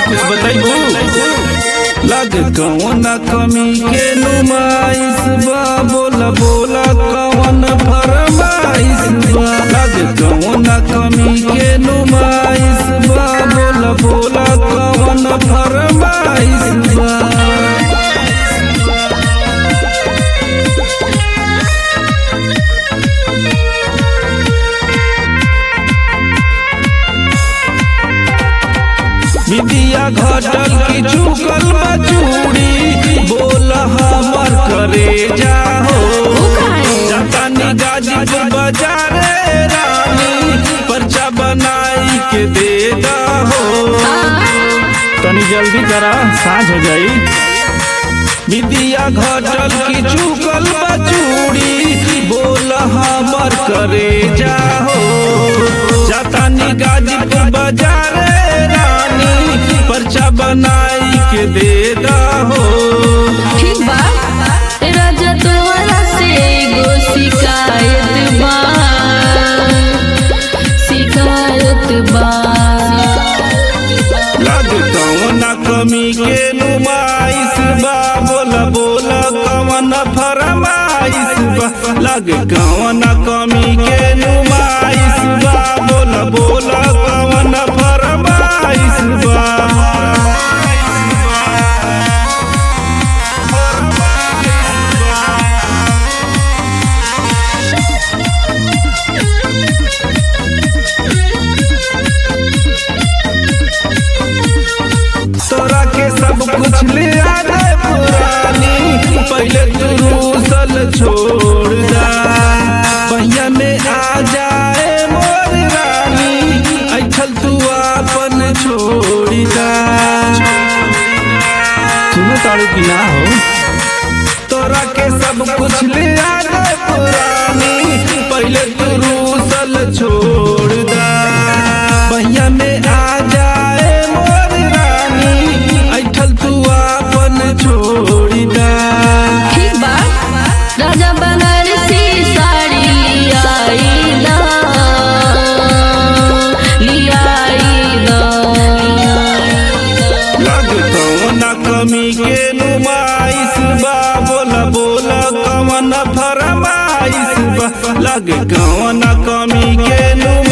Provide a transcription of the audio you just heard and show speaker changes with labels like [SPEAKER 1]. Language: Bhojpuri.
[SPEAKER 1] कुछ बताइबू
[SPEAKER 2] लग कौन कमी के नुमाइश बा बोला बोला कौन फरमाइश बा लग कौन कमी के नुमाइश बा बोला बोला कौन फरमाइश बा विदिया घटल की चुकल बचूड़ी बोल हमर करे जाहो जातानी गाजीपुर बाजारे रानी पर्चा बनाई के दे दहो
[SPEAKER 1] तनी जल्दी करा साँझ हो जाई
[SPEAKER 2] विदिया घटल की चुकल बचूड़ी बोल हमर करे जाहो जातानी गाजीपुर बाजारे रानी पर्चा बनाई के दे दहो
[SPEAKER 3] ठीक बा राजा तोहरा से एगो शिकायत बा शिकायत बा
[SPEAKER 2] लग कौन कमी के नुमाइश बा बोला बोला कौन फरमाइश बा लग कौन कमी के नुमाइश बा बोला बोला कौन फरमाइश बा तोरा के सब कुछ ले आ गए पुरानी पहले तू रूसल छोड़ दा भैया में आ जाए मोर रानी ऐठल तू अपन छोड़ दा
[SPEAKER 1] सुनो तारू की ना हो
[SPEAKER 2] तोरा के सब कुछ ले आ गए पुरानी पहले तू रूसल छोड़ दा भैया में आ जाए मोर रानी ऐठल तू अपन छोड़ दा
[SPEAKER 3] ठीक बा राजा बनारसी साड़ी लियाइला लियाइला
[SPEAKER 2] लग कौन कमी के नुमाइश बा बोला बोला कौन फरमाइश बा लग कौन कमी के नुमाइश